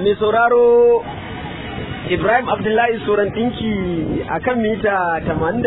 mai sauraro Ibrahim Abdullahi Soran ɗinki a kan mita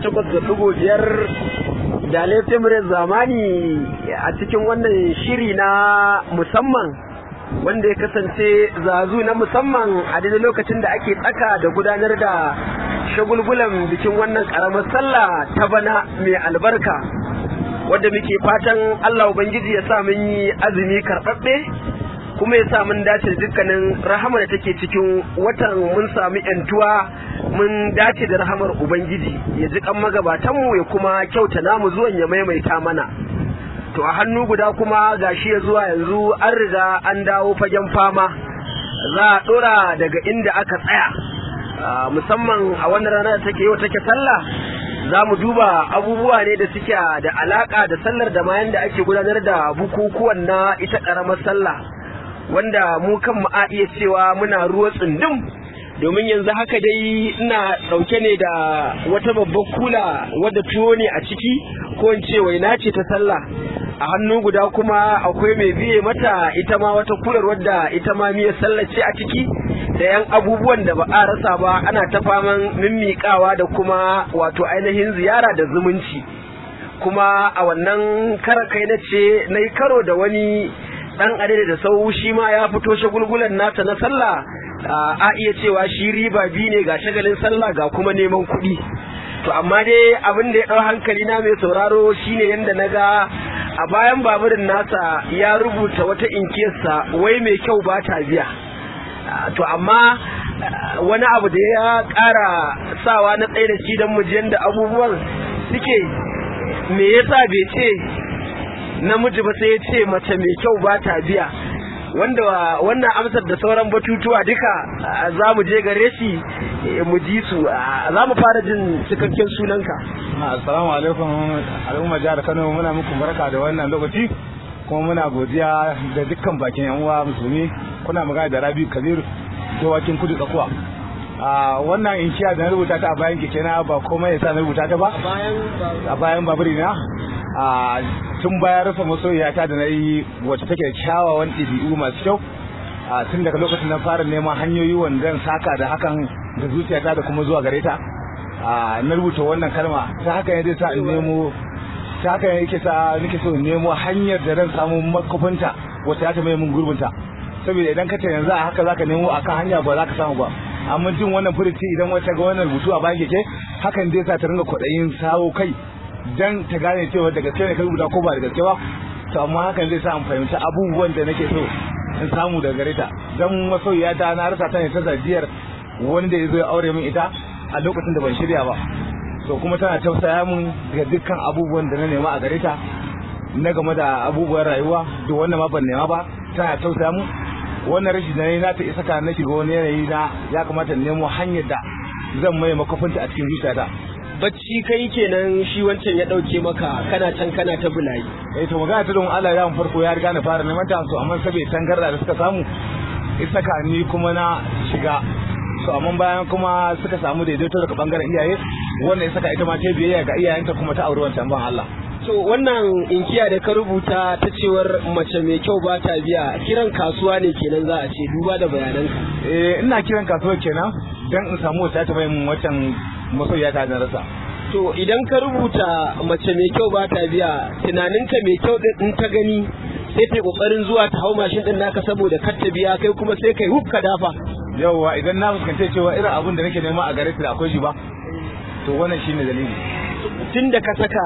88.5 da laifin zamani a cikin wannan shiri na musamman wanda ya kasance zazu na musamman a daidai lokacin da ake tsaka da gudanar da shagulgulan bikin wannan ƙaramar sallah ta bana mai albarka wadda muke fatan Allah Ubangiji ya sa mun yi azumi karɓaɓɓe kuma ya sa mun dace da dukkanin rahama da take cikin watan mun sami yantuwa mun dace da rahamar ubangiji ya ji kan magabatanmu ya kuma kyauta namu zuwan ya maimaita mana to a hannu guda kuma gashi ya zuwa yanzu an riga an dawo fagen fama za a dora daga inda aka tsaya musamman a wannan rana da take yau take sallah za mu duba abubuwa ne da suke da alaka da sallar da mayan da ake gudanar da bukukuwan na ita karamar sallah wanda mu kan a iya cewa muna ruwa tsundum domin yanzu haka dai ina ɗauke ne da wata babbar kula wadda tuwo ne a ciki ko in ce waina ce ta sallah a hannu guda kuma akwai mai biye mata ita ma wata kular wadda ita ma miyar sallah ce a ciki da yan abubuwan da ba a rasa ba ana ta faman mimmiƙawa da kuma wato ainihin ziyara da zumunci kuma a wannan kara kai na ce na yi karo da wani dan adada da sau shi ma ya fito shagulgulan nasa na sallah a iya cewa shi riba biyu ne ga shagalin sallah ga kuma neman kuɗi to amma dai abin da ya ɗau hankali na mai sauraro shine yadda na ga a bayan baburin nasa ya rubuta wata inkiyarsa wai mai kyau ba ta biya to amma wani abu da ya ƙara sawa na tsaye da shi don mu da abubuwan suke me yasa bai ce namiji ba sai ya ce mace mai kyau ba ta biya wanda wannan amsar da sauran batutuwa duka za mu je gare shi mu ji su za mu fara jin cikakken sunanka assalamu alaikum al'umma jihar kano muna muku barka da wannan lokaci kuma muna godiya da dukkan bakin yan uwa musulmi kuna magana da rabi kabir dawakin kudu tsakuwa a wannan inshiya da na rubuta ta a bayan keke na ba komai yasa na rubuta ta ba a bayan baburi na a tun bayan rufe masoyiyata da na yi wacce take kyawawan ɗabi'u masu kyau a tun daga lokacin na fara neman hanyoyi wanda saka da hakan da zuciyata da kuma zuwa gare ta a na rubuta wannan kalma ta haka ne zai sa in nemo ta haka ne yake sa nake so in nemo hanyar da zan samu makofinta wacce za ta mai mun gurbinta saboda idan ka ce yanzu a haka zaka nemo akan hanya ba za ka samu ba amma jin wannan furuci idan wata ga wannan rubutu a bayan keke hakan zai sa ta ringa kwaɗayin sawo kai dan ta gane cewa da gaske ne ka rubuta ko ba da gaske ba to amma hakan zai sa in fahimci abubuwan da nake so in samu daga gare ta dan masoyiya ta na rasa ta ne ta zajiyar wani da ya zo ya aure min ita a lokacin da ban shirya ba to kuma tana tausaya min ga dukkan abubuwan da na nema a gare ta na game da abubuwan rayuwa da wannan ma ban nema ba tana tausaya min wannan rashi da na ta isa ka na shiga wani yanayi na ya kamata in nemo hanyar da zan mai makofinta a cikin zuciyata bacci kai kenan shi wancan ya dauke maka kana can kana ta bulayi eh to magana ta don Allah ya farko ya riga na fara neman ta so amma saboda tangarda da suka samu isa ka ni kuma na shiga to amma bayan kuma suka samu daidaito daga bangaren iyaye wannan ya saka ita ma ta biyayya ga iyayenta kuma ta auri wancan ban Allah to wannan inkiya da ka rubuta ta cewar mace mai kyau ba ta biya kiran kasuwa ne kenan za a ce duba da bayananka eh ina kiran kasuwa kenan dan in samu wata ta mai wancan masoyiya ta na rasa to idan ka rubuta mace mai kyau ba ta biya tunaninka mai kyau din in ta gani sai ta kokarin zuwa ta hau mashin din naka saboda kar ta biya kai kuma sai kai hukka dafa yawwa idan na fuskance cewa irin abin da nake nema a gare ta akwai shi ba to wannan shine dalili tun da ka saka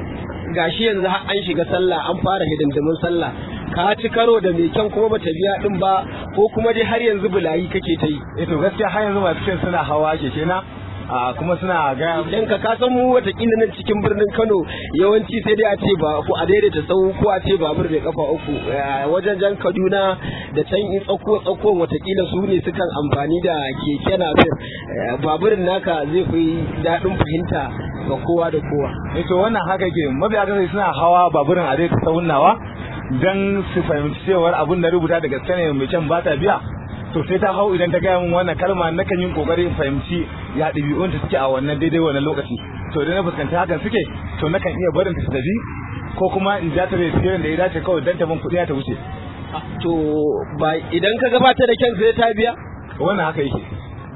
gashi yanzu har an shiga sallah an fara hidindimin sallah ka ci karo da mai kyan kuma bata biya din ba ko kuma dai har yanzu bulayi kake ta yi eh to gaskiya har yanzu masu cin suna hawa keke na a kuma suna ga idan ka kasan mu watakila nan cikin birnin Kano yawanci sai dai a ce ba ko a daidaita sau ko a ce babur da kafa uku wajen jan Kaduna da can in tsakko tsakko watakila su ne sukan amfani da keke na baburin naka zai fi daɗin fahimta ga kowa da kowa eh to wannan haka ke mabiya ga suna hawa baburin a daidaita saunawa dan su fahimci cewar abin da rubuta da gaske ne mai can ba ta biya to sai ta hau idan ta gaya min wannan kalma na kan yin kokarin fahimci ya ɗabi'un ta suke a wannan daidai wannan lokaci to idan na fuskanci hakan suke to na kan iya barin ta tafi ko kuma in ja ta da tsirin da ya dace kawai dan ta ban kuɗi ta wuce to ba idan ka gabata da kyan sai ta biya wannan haka yake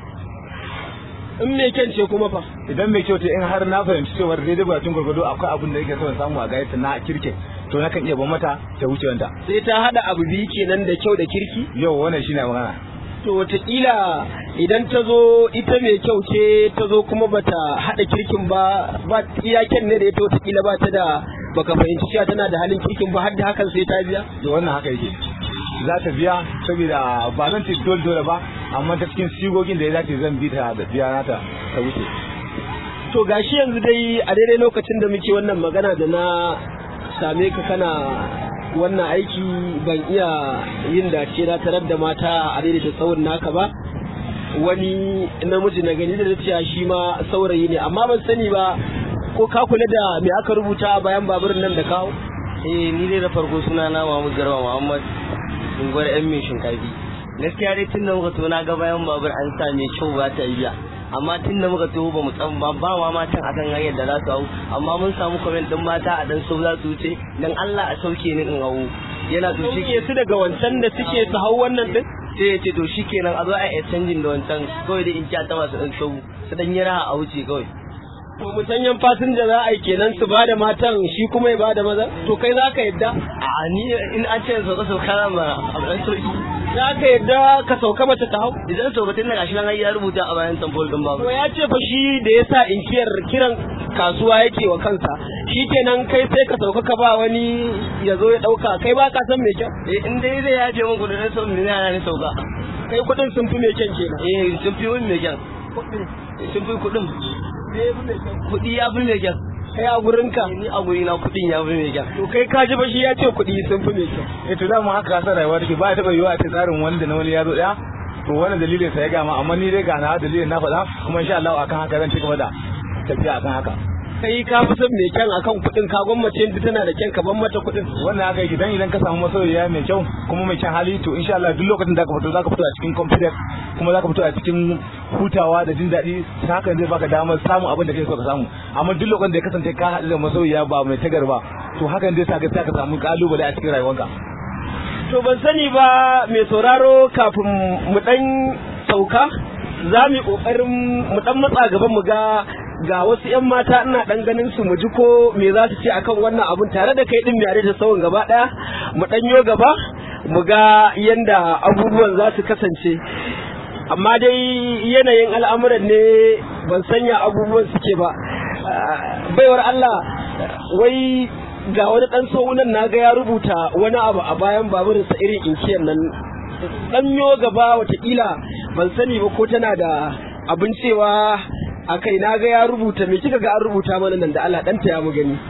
in me kyan ce kuma fa idan mai kyau ce in har na fahimci cewa daidai bukatun gwargwado akwai abin da yake so in samu a gayyata na kirkin to na kan iya ban mata ta wuce wanda sai ta hada abu biyu kenan da kyau da kirki yau wannan shine magana to wataƙila idan ta zo ita mai kyau ce ta zo kuma bata hada kirkin ba ba iya kyan ne da ita wataƙila ba ta da baka fahimci cewa tana da halin kirkin ba har da hakan sai ta biya to wannan haka yake za ta biya saboda ba zan ce dole dole ba amma ta cikin sigogin da ya dace zan bi ta da biya nata ta wuce to gashi yanzu dai a daidai lokacin da muke wannan magana da na same ka kana wannan aiki ban iya yin dace na tarar da mata a daidaita tsawon naka ba wani namiji na gani da cewa shi ma saurayi ne amma ban sani ba ko ka kula da me aka rubuta a bayan baburin nan da kawo eh ni dai da farko suna na Mahmud Garba Muhammad unguwar yan mai shinkafi gaskiya dai tun da muka to na ga bayan babur an sa mai kyau ba ta iya amma tun da muka to ba mu tsan ba ba ma matan akan hanyar da za su hau amma mun samu comment din mata a dan sau za su wuce dan Allah a sauke ni in hau yana to shi sauke su daga wancan da suke su hau wannan din sai ya ce to shikenan a zo a yi canjin da wancan kawai da in ci ta masu ɗan show su dan yi raha a wuce kawai to musanyen fasinja za a yi kenan su ba da matan shi kuma ya ba da maza to kai za ka yadda a ni in an ce sauka sauka ma a ɗan sauki za ka yadda ka sauka mace ta hau idan saukatin na gashi nan ai ya rubuta a bayan tamfol din babu to ya ce fa shi da ya sa inkiyar kiran kasuwa yake wa kansa shi kenan kai sai ka sauka ka ba wani ya zo ya ɗauka kai ba ka san me kyan eh in dai zai yaje mun kudin sau ne na ne sauka kai kuɗin sun fi me kyan kenan eh sun fi wani mai kyan sun fi kudin kudi ya fi mai kyan kai a gurinka ni a guri na kudin ya fi mai kyan to kai ka ji ba shi ya ce kuɗi sun fi me kyan eh to dama haka kasar rayuwa take ba ta taba yiwa a ce tsarin wanda na wani ya zo daya to wannan dalilin sa ya gama amma ni dai ga na dalilin na faɗa kuma insha Allah akan haka zan ci gaba da tafiya akan haka kai ka fi son me kyan akan kuɗin ka gwammace inda tana da kyan ka ban mata kuɗin wannan haka yake dan idan ka samu masoyiya mai kyau kuma mai kyan hali to insha Allah duk lokacin da ka fito zaka fito a cikin confidence kuma zaka fito a cikin hutawa da jin daɗi ta hakan zai baka damar samun abin da kake so ka samu amma duk lokacin da ya kasance ka haɗu da masoyiya ba mai tagar ba to hakan zai sa ka ka samu kalubale a cikin rayuwarka to ban sani ba mai sauraro kafin mu dan sauka za mu yi kokarin mu dan matsa gaban mu ga ga wasu 'yan mata ina dan ganin su mu ji ko me za su ce akan wannan abun tare da kai din yare da sauran gaba daya mu dan yo gaba mu ga yanda abubuwan za su kasance amma dai yanayin al'amuran ne ban sanya abubuwan suke ba baiwar Allah wai ga wani dan saunan na ga ya rubuta wani abu a bayan baburinsa irin inkiyar nan dan yo gaba watakila ban sani ba ko tana da abin cewa a kai na ga ya rubuta me kika ga an rubuta mana nan da Allah dan ya mu gani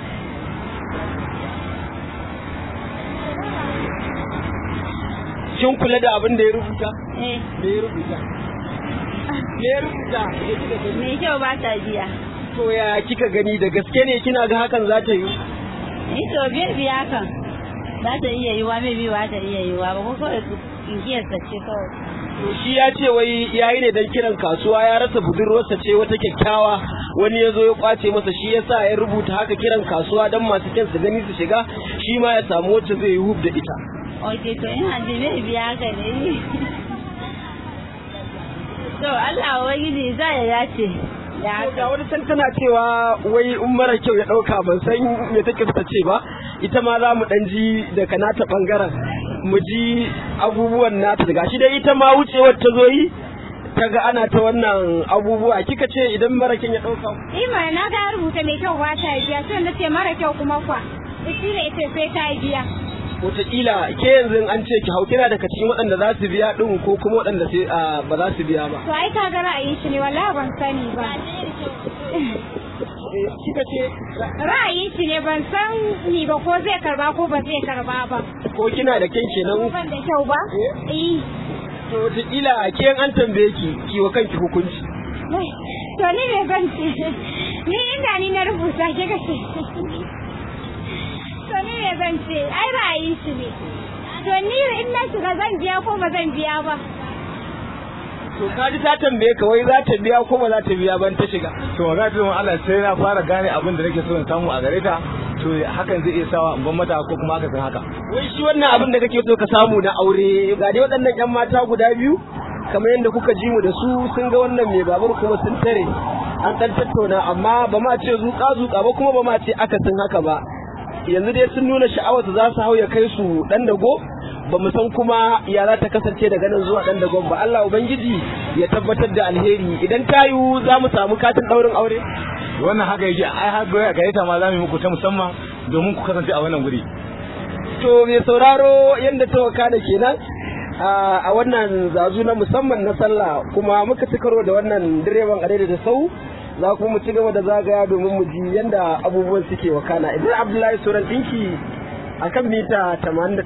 kin kula da abin da ya rubuta Eh, me ya rubuta me ya rubuta me kika gani mai kyau ba ta biya. to ya kika gani da gaske ne kina ga hakan za ta yi Ni to biyar biya kan. Za ta iya yiwa mai biyu ba ta iya yiwa ba ko kawai inkiyar ta ce kawai. to shi ya ce wai yayi ne dan kiran kasuwa ya rasa budurwarsa ce wata kyakkyawa wani ya zo ya kwace masa shi yasa ya rubuta haka kiran kasuwa dan masu kyan su gani su shiga shi ma ya samu wacce zai yi hub da ita Ok, to ina ji mai biya ka ne. To Allah Ubangiji za ya dace. Da ga haka. wani can tana cewa wai in mara kyau ya dauka ban san me take ta ce ba ita ma za mu dan ji daga nata bangaren mu ji abubuwan nata daga shi dai ita ma wucewar ta zo yi ta ga ana ta wannan abubuwa kika ce idan mara kyan ya dauka Ima na ga rubuta mai kyau ba ta biya sai na ce mara kyau kuma kwa. Ita ne ita sai ta biya. wataƙila ke yanzu an ce ki hau kina daga cikin waɗanda za su biya ɗin ko kuma waɗanda sai a, ba za su biya ba To ai ka ga ra'ayin shi ne wallahi ban sani ba. Eh, kika ce Ra'ayin shi ne ban san ni ba ko zai karba ko ba zai karba ba. ko kina da kyan kenan Ban da kyau ba? Eh. to wataƙila ke an tambaye ki ki wa kanki hukunci To ni me ban ce? Ni inda ni na rubuta ke ka ce. To ni me ban ce? Ai ra'ayin shi ne. To ni in na shiga zan biya ko ba zan biya ba. to kaji ta tambaye ka wai za ta biya ko ba za ta biya ban ta shiga to ga ta Allah sai na fara gane abin da nake so in samu a gare ta to hakan zai iya sawa in ban mata ko kuma aka san haka wai shi wannan abin da kake so ka samu na aure ga dai waɗannan yan mata guda biyu kamar yadda kuka ji mu da su sun ga wannan mai babur kuma sun tare an ɗan tattauna amma ba ma ce zuƙa zuƙa ba kuma ba ma ce akasin haka ba yanzu dai sun nuna sha'awar su za su hau ya kai su ɗan dago ba mu san kuma ya za ta kasance daga nan zuwa ɗan dagon ba Allah ubangiji ya tabbatar da alheri idan ta yiwu za mu samu katin ɗaurin aure wannan haka yake ai har ga gaita ma za mu yi muku ta musamman domin ku kasance a wannan guri to mai sauraro yadda ta waka da kenan a wannan zazu na musamman na sallah kuma muka ci karo da wannan direban adai da sau za kuma mu ci gaba da zagaya domin mu ji yadda abubuwan suke wakana idan abdullahi sauran dinki a kan mita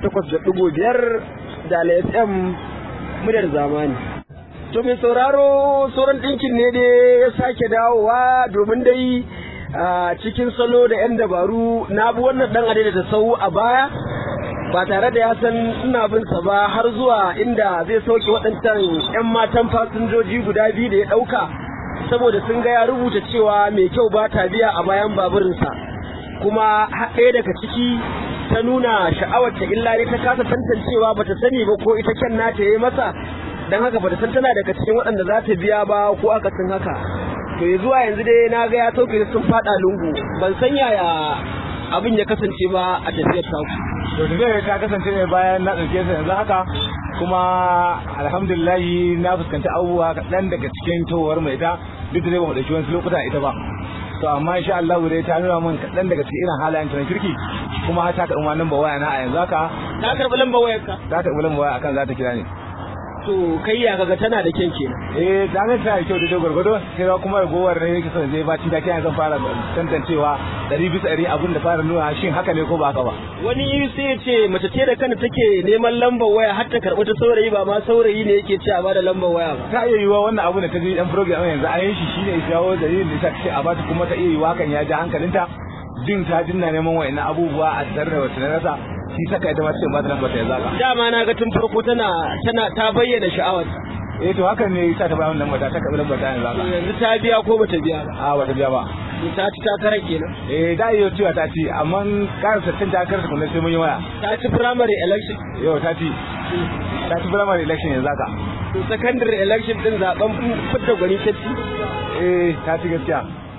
88.5 da fm muryar zamani to mai sauraro sauran dinkin ne dai ya sake dawowa domin dai a cikin salo da 'yan dabaru na bi wannan dan adai da sau a baya ba tare da ya san ina bin sa ba har zuwa inda zai sauke waɗancan 'yan matan fasinjoji guda biyu da ya ɗauka saboda sun ga ya rubuta cewa mai kyau ba ta biya a bayan baburinsa kuma ɗaya daga ciki ta nuna sha'awar ta illa ne ta kasa tantancewa ba ta sani ba ko ita kyan nata yayi masa dan haka ba ta san tana daga cikin waɗanda za ta biya ba ko aka san haka to ya zuwa yanzu dai na ga ya sauke sun faɗa lungu ban san yaya abin ya kasance ba a tafiyar taku to da ta kasance ne bayan na ɗauke sa yanzu haka kuma alhamdulillahi na fuskanci abubuwa kaɗan daga cikin towar mai ita duk da dai ba mu ɗauki wasu lokuta ita ba to amma insha Allah dai ta nuna min kaɗan daga cikin irin halayen ta na kirki kuma har ta karɓi ma namba waya na a yanzu haka ta karɓi lambar wayarka ta karɓi namba waya akan za ta kira ni to kai ya kaga tana da kyan kenan eh da ne ta yi kyau da gwargwado sai ga kuma ragowar ne yake son zai baci da kiyan zan fara tantancewa ɗari bisa ɗari abin da fara nuna shin haka ne ko ba haka ba wani sai ya ce mace ce da kanta take neman lambar waya har ta karɓi ta saurayi ba ma saurayi ne yake ce a bada lambar waya ba ta iya yiwuwa wannan abu da ta ji dan program yanzu an yi shi shine ya jawo dalilin da ta ce a bata kuma ta iya yiwuwa hakan ya ja hankalinta jin ta jinna neman wa'annan abubuwa a tsare da wata rasa shi saka ita ma ce ba ta lambar ta ya zaga dama na ga tun farko tana tana ta bayyana sha'awar eh to hakan ne yasa ta bayan lambar ta ta karɓi lambar ta yanzu haka yanzu ta biya ko bata biya ba a bata biya ba ta ci takarar kenan eh da iya cewa ta ci amma ƙara sattin ta karsa kuma sai mun yi waya ta ci primary election yau ta ci ta ci primary election yanzu haka to secondary election din zaben fitar gwani ta ci eh ta ci gaskiya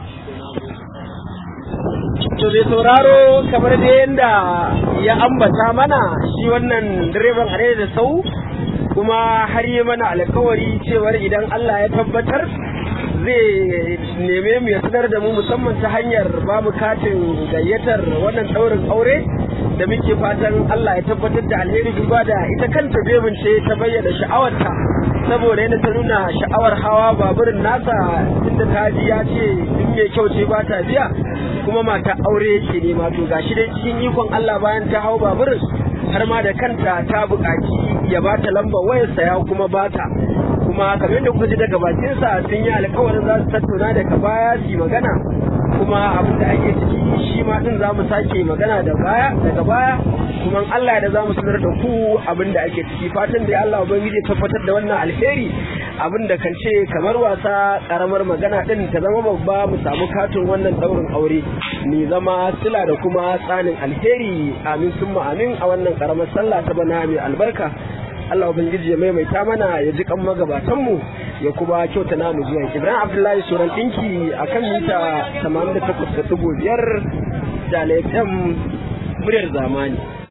to bai sauraro kamar da yadda ya ambata mana shi wannan direban a da sau kuma har yi mana alkawari cewar idan Allah ya tabbatar zai neme mu ya sanar da mu musamman ta hanyar ba mu katin gayyatar wannan ɗaurin aure da muke fatan Allah ya tabbatar da alheri duba da ita kanta bebin ce ta bayyana sha'awarta saboda yadda ta nuna sha'awar hawa baburin nasa inda ta ji ya ce in mai kyau ce ba ta biya kuma mata aure yake nema to gashi dai cikin ikon Allah bayan ta hau baburin har ma da kanta ta buƙaci ya bata lambar wayarsa ya kuma bata kuma kamar yadda kuka ji daga bakinsa sun yi alkawarin za su tattauna daga baya su yi magana kuma abin da ake ciki shi ma din za mu sake magana da baya daga baya kuma Allah da za mu sanar da ku abin da ake ciki fatan da Allah ubangiji ya tabbatar da wannan alheri abin da kan ce kamar wasa karamar magana din ta zama babba mu samu katin wannan daurin aure ni zama sila da kuma tsanin alheri amin summa amin a wannan karamar sallah ta bana mai albarka Allah ubangiji ya maimaita mana ya ji kan magabatan mu ya kuma kyauta namu zuwa Ibrahim Abdullahi Suran dinki akan mita 88.5 da FM muryar zamani